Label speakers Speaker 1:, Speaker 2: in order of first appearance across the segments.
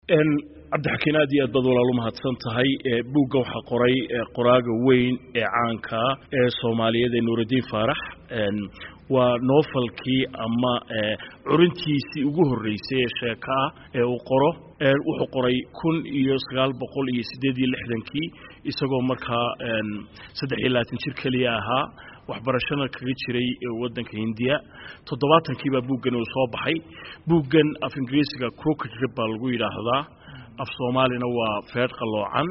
Speaker 1: cabdixakiin aad iyo aad baad walaal u mahadsan tahay buugga waxaa qoray qoraaga weyn ee caanka ee soomaaliyeed ee nuuraddiin faarax waa noofalkii ama curintiisii ugu horreysay ee sheeko ah ee uu qoro wuxuu qoray kun iyo sagaal boqol iyo siddeed iyo lixdankii isagoo markaa saddex iyo labaatan jir keliya ahaa waxbarashana kaga jiray waddanka hindiya toddobaatankii baa buuggan uu soo baxay buuggan af ingiriisiga crooked rib baa lagu yidhaahdaa af soomaalina waa feedh qalloocan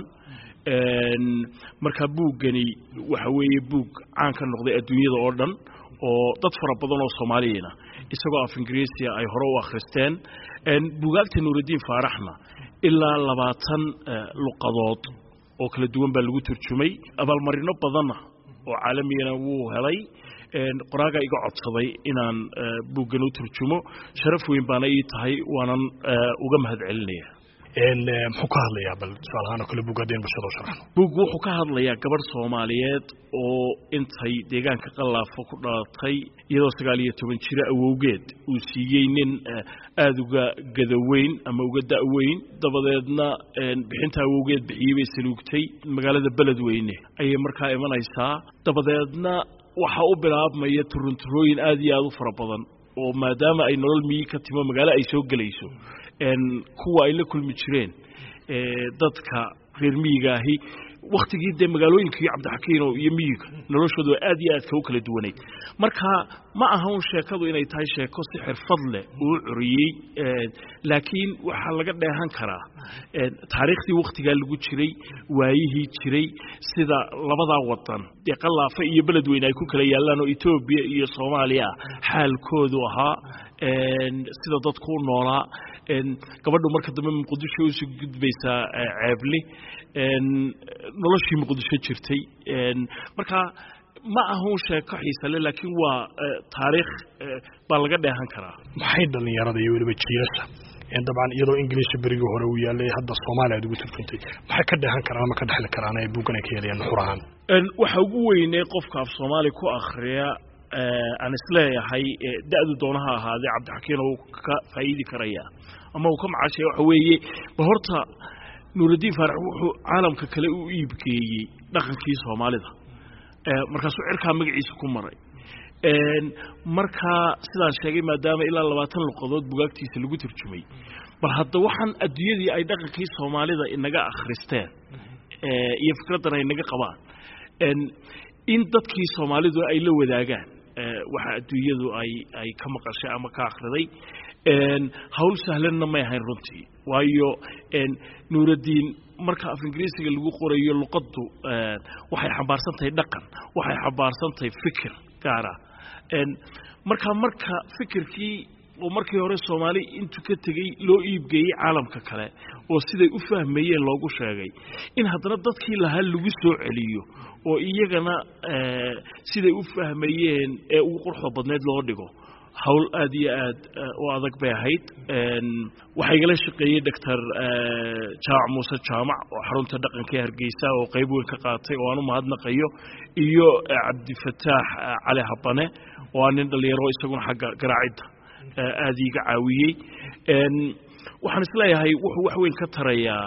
Speaker 1: markaa buuggani waxa weeye buug caan ka noqday adduunyada oo dhan oo dad fara badan oo soomaaliyana isagoo af ingiriisiya ay hore u akhristeen buugaagta nuuraddiin faaraxna ilaa labaatan luqadood oo kala duwan baa lagu turjumay abaalmarino badanna oo caalamigana wuu helay qoraagaa iga codsaday inaan buuggan u turjumo sharaf weyn baana ii tahay waanan uga mahad celinaya
Speaker 2: muxuu ka hadlayaa bal tusaalahaan oo kale buug haddeen bulshada u sharaxno
Speaker 1: buug wuxuu ka hadlayaa gabadh soomaaliyeed oo intay deegaanka qallaafo ku dhalatay iyadoo sagaal iyo toban jiro awowgeed uu siiyey nin aada uga gadaweyn ama uga da-weyn dabadeedna bixinta awowgeed bixiyey bay saluugtay magaalada beledweyne ayay markaa imanaysaa dabadeedna waxaa u bilaabmaya turunturooyin aada iyo aada u fara badan oo maadaama ay nolol miyi ka timo magaalo ay soo gelayso kuwa ay la kulmi jireen dadka reer miyiga ahi waktigii dee magaalooyinkii cabdixakiino iyo miyiga noloshoodu aad iyo aadka u kala duwanayd marka ma aha un sheekadu inay tahay sheeko si xirfad leh uu curiyey laakiin waxaa laga dheehan karaa taariikhdii wakhtigaa lagu jiray waayihii jiray sida labadaa wadan dee qallaafa iyo beledweyne ay ku kala yaallaan oo etoobiya iyo soomaaliya ah xaalkoodu ahaa sida dadku u noolaa gabadhu marka dambe muqdisho usoo gudbaysaa ceebli noloshii muqdisho jirtay marka ma ahun sheeko xiisale laakiin waa taariikh baa laga dheehan karaa
Speaker 2: maxay dhallinyarada iyo weliba jiilasha dabcan iyadoo ingiliisha berigii hore uu yaalay hadda soomaaliya aad ugu turjuntay maxay ka dheehan karaan ama ka dhexli karaan ay buuggan ay ka helayaan nuxur ahaan
Speaker 1: waxa ugu weynee qofka af soomaali ku akhriya aan isleeyahay da-du doonaha ahaadee cabdixakiin uu ka faa'iidi karaya ama uu ka macaashaya waxa weeye ba horta nuuraddiin faarax wuxuu caalamka kale u iibgeeyey dhaqankii soomaalida markaasuu cirkaa magaciisa ku maray markaa sidaan sheegay maadaama ilaa labaatan luqadood bugaagtiisa lagu turjumay bal hadda waxaan adduunyadii ay dhaqankii soomaalida inaga akhristeen iyo fikraddan ay naga qabaan in dadkii soomaalidu ay la wadaagaan waxa adduunyadu ay ay ka maqashay ama ka akhriday hawl sahlanna may ahayn runtii waayo nuuraddiin marka af ingiriisiga lagu qorayo luqaddu waxay xambaarsan tahay dhaqan waxay xambaarsan tahay fikir gaara marka marka fikirkii oo markii hore soomaali intuu ka tegey loo iibgeeyey caalamka kale oo siday u fahmayeen loogu sheegay in haddana dadkii lahaa lagu soo celiyo oo iyagana siday u fahmayeen ee ugu quruxda badneyd loo dhigo hawl aad iyo aad u adag bay ahayd waxaa igala shaqeeyey doctor jaamac muuse jaamac oo xarunta dhaqanka ee hargeysa oo qayb weyn ka qaatay oo aan u mahadnaqayo iyo cabdifataax cali habane oo aa nin dhalinyaro isaguna xagga garaacidda aada iiga caawiyey waxaan isleeyahay wuxuu wax weyn ka tarayaa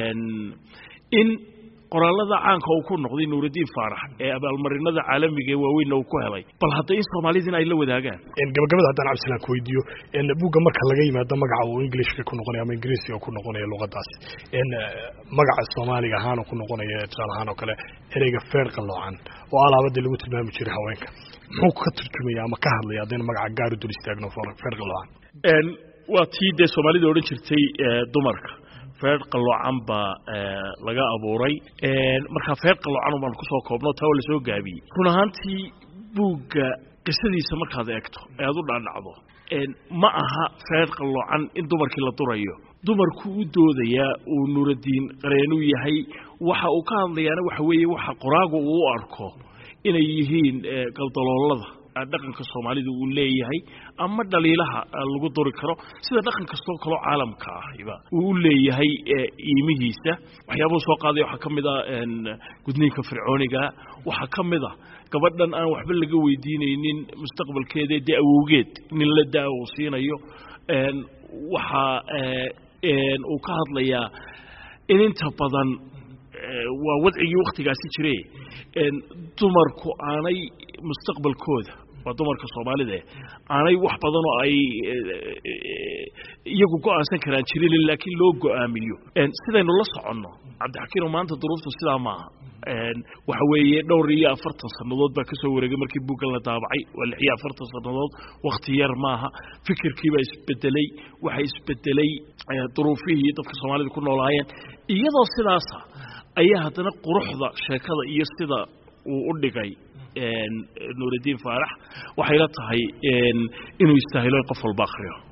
Speaker 1: in qoraalada caanka uu ku noqday nuuraddiin faarax ee abaalmarinada caalamiga ee waaweynna uu ku helay bal hadda in soomaalidina ay la wadaagaan
Speaker 2: gabagabada haddaan cabdisalaan ku weydiiyo buugga marka laga yimaado magaca uu englishka ku noqonaya ama ingiriisiga ku noqonaya luqadaasi magaca soomaaliga ahaan ku noqonaya tusaale ahaan oo kale ereyga feer qalloocan oo alaabadii lagu tilmaami jiray haweenka muxuu ka turjumaya ama ka hadlaya haddaynu magaca gaar u dul istaagno feer qalloocan
Speaker 1: waa tii dee soomaalida odhan jirtay dumarka feer qalloocan baa laga abuuray markaa feer qalloocan baan kusoo koobno taa waa lasoo gaabiyey run ahaantii buugga qisadiisa markaad eegto ee aad u dhaadhacdo ma aha feer qalloocan in dumarkii la durayo dumarku u doodayaa uu nuuraddiin qareenuu yahay waxa uu ka hadlayaana waxa weeye waxa qoraagu uu u arko inay yihiin galdaloolada dhaqanka soomaalida uu leeyahay ama dhaliilaha lagu duri karo sida dhaqan kastoo kaloo caalamka ahiba uu u leeyahay iimihiisa waxyaabuhu soo qaaday waxaa ka mid a gudniinka fircooniga waxaa ka mid a gabadhan aan waxba laga weydiinaynin mustaqbalkeeda dee awowgeed nin la daa uu siinayo waxaa uu ka hadlayaa in inta badan waa wadcigii wakhtigaasi jire dumarku aanay mustaqbalkooda waa dumarka soomaalida aanay wax badan oo ay iyagu go-aansan karaan jirin laakiin loo go-aamiyo sidaynu la soconno cabdixakiino maanta duruuftu sidaa maaha waxa weeye dhowr iyo afartan sannadood baa kasoo wareegay markii buuggan la daabacay waa lix iyo afartan sannadood wakti yar maaha fikirkiibaa isbedelay waxa isbedelay duruufihii dadka soomaalida ku noolaayeen iyadoo sidaasa ayaa haddana quruxda sheekada iyo sida uu u dhigay nuuraddiin faarax waxayla tahay inuu istaahilo in qof walba akhriyo